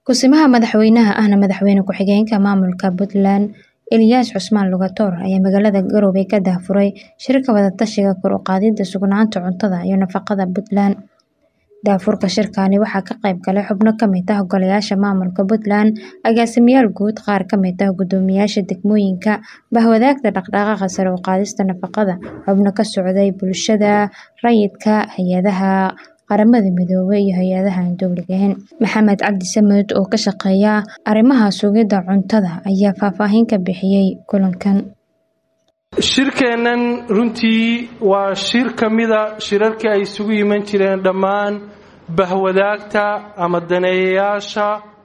Ku-simaha madaxweynaha ahna madaxweyne ku-xigeenka maamulka Puntland Ilyas Cusmaan Lugator ayaa magaalada Garowe ka daahfuray shirka wada-tashiga kor u qaadida sugnaanta cuntada iyo nafaqada Puntland. Daahfurka shirkani waxaa ka qayb galay xubno ka mid ah golayaasha maamulka Puntland, agaasimayaal guud, qaar ka mid ah guddoomiyeyaasha degmooyinka, bahwadaagta dhaqdhaqaaqa sare u qaadista nafaqada, xubno ka socday bulshada rayidka, hay'adaha qaramada midoobay iyo hay'adaha aan dowliga ahayn. Maxamed Cabdi Samed oo ka shaqeeya arrimaha sugidda cuntada ayaa faahfaahin ka bixiyay kulankan. shirkeennan runtii waa shir ka mida shirarkii ay isugu iman jireen dhammaan bahwadaagta ama daneeyayaasha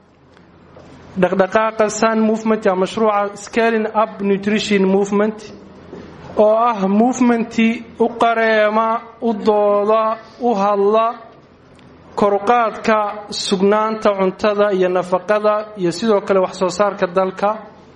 dhaqdhaqaaqa sun movement ama mashruuca scaling up nutrition movement oo ah movementii u qareema u dooda u hadla koruqaadka sugnaanta cuntada iyo nafaqada iyo sidoo kale wax soo saarka dalka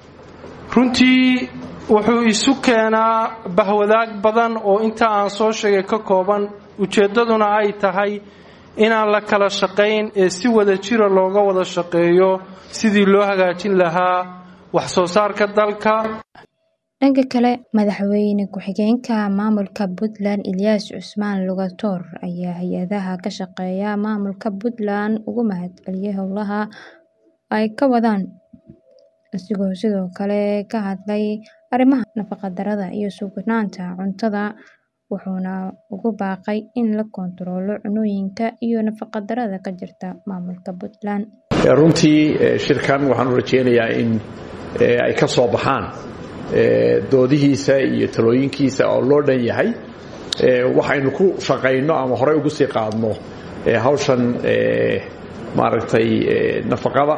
runtii wuxuu isu keenaa bahwadaag badan oo inta aan soo sheegay ka kooban ujeeddaduna ay tahay inaan la kala shaqayn ee si wada jira looga wada shaqeeyo sidii loo hagaajin lahaa wax soo saarka dalka dhanka kale madaxweyne ku-xigeenka maamulka Puntland Ilyas Cusmaan Lugator ayaa hay-adaha ka shaqeeya maamulka Puntland ugu mahadceliyay howlaha ay ka wadaan isagoo sidoo kale ka hadlay arrimaha nafaqo-darrada iyo sugnaanta cuntada wuxuuna ugu baaqay in la koontaroolo cunnooyinka iyo nafaqo-darrada ka jirta maamulka Puntland. runtii shirkan waxaan u rajeynayaa in ay ka soo baxaan doodihiisa iyo talooyinkiisa oo loo dhan yahay waxaynu ku shaqayno ama horey ugu sii qaadno hawshan maaragtay nafaqada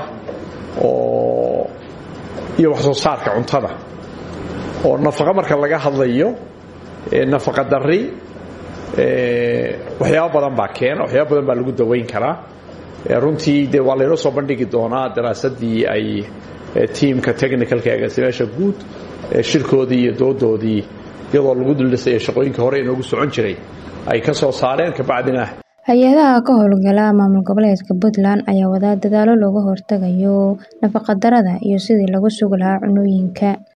oo iyo wax soo saarka cuntada oo nafaqo marka laga hadlayo nafaqa darri waxyaabo badan baa keena waxyaabo badan baa lagu daweyn karaa runtii de waa laynoo soo bandhigi doonaa daraasadii ay tiimka technicalka agaasimayaasha guud shirkoodii iyo doodoodii iyadoo lagu duldhisaya shaqooyinka hore inoogu socon jiray ay ka soo saareen kabacdina hay-adaha ka howlgala maamul goboleedka Puntland ayaa wada dadaalo looga hortagayo nafaqa-darrada iyo sidii lagu sugi lahaa cunnooyinka